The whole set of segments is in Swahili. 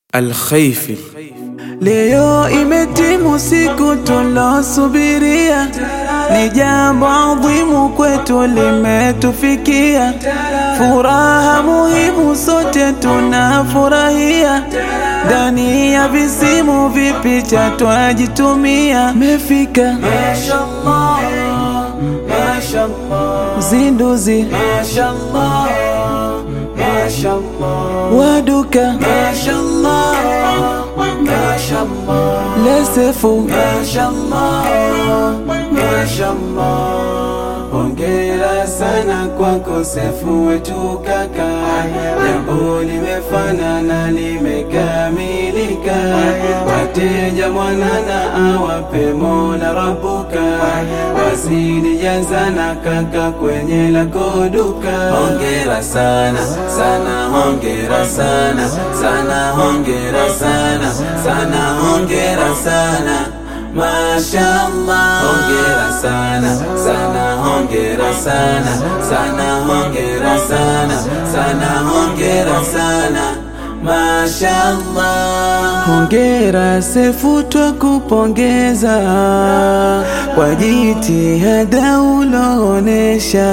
Alkhaifi. Leo imetimu siku tulosubiria, ni jambo adhimu kwetu limetufikia, furaha muhimu sote tunafurahia, ndani ya visimu vipicha twajitumia, mefika Mashallah, mashallah, uzinduzi mashallah, mashallah, waduka mashallah, mashallah, lesefu mashallah, mashallah. Hongera sana kwako Sefu wetu kaka, jambo limefanana limekamilika, wateja mwanana awape Mola Rabuka, wazidi jazana kaka kwenye lako duka. Hongera sana sana, hongera sana sana, hongera sana sana, hongera sana Mashallah, hongera sana sana, hongera sana sana, hongera sana sana, hongera sana Mashallah. Hongera Sefu, twakupongeza kwa jitihada uloonesha,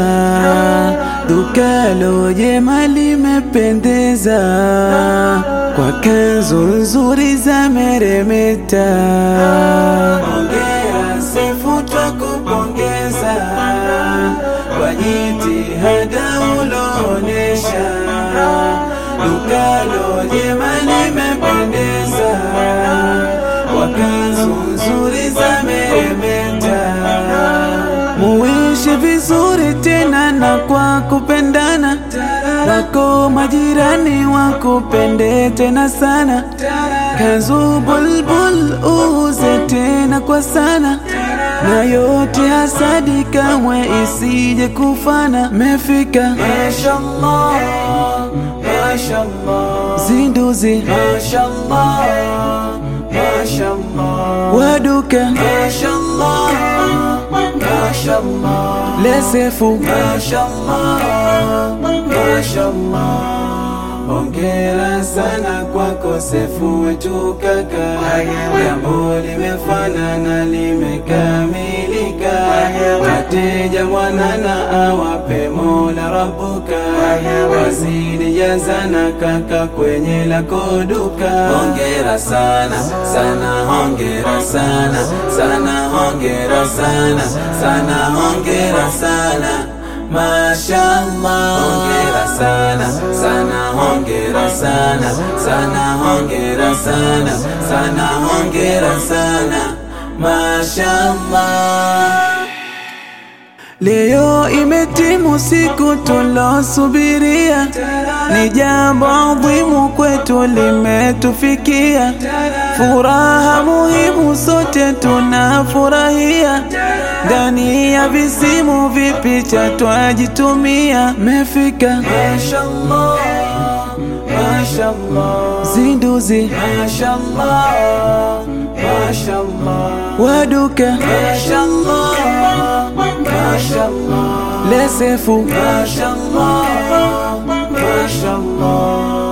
dukalo jema limependeza, kwa kanzu nzuri za meremeta. Hongera Sefu, twakupongeza kwa jitihada uloonesha, dukalo jema limependeza, kwa kanzu nzuri za meremeta. Muishi vizuri tena na kwa kupendana, wako majirani wakupende tena sana. Kanzu bulbul uuze tena kwa sana, na yote hasadi kamwe isije kufana. Mefika Mashallah, mashallah, zinduzi mashallah, mashallah. waduka Mashallah, mashallah, lesefu mashallah, mashallah. Hongera sana kwako Sefu wetu kaka, jambo limefanana limekamilika, wateja mwanana awape Mola Rabuka, wazidi jazana kaka kwenye lako duka. Hongera sana sana, hongera sana sana, hongera sana sana, hongera sana Mashallah, hongera sana sana, hongera sana sana, hongera sana sana, hongera sana Mashallah. Leo imetimu siku tulosubiria, ni jambo adhimu kwetu limetufikia, furaha muhimu sote tunafurahia, ndani ya visimu vipicha twajitumia, mefika Mashallah, mashallah, zinduzi mashallah, mashallah, waduka mashallah, mashallah. lesefu Mashallah, mashallah.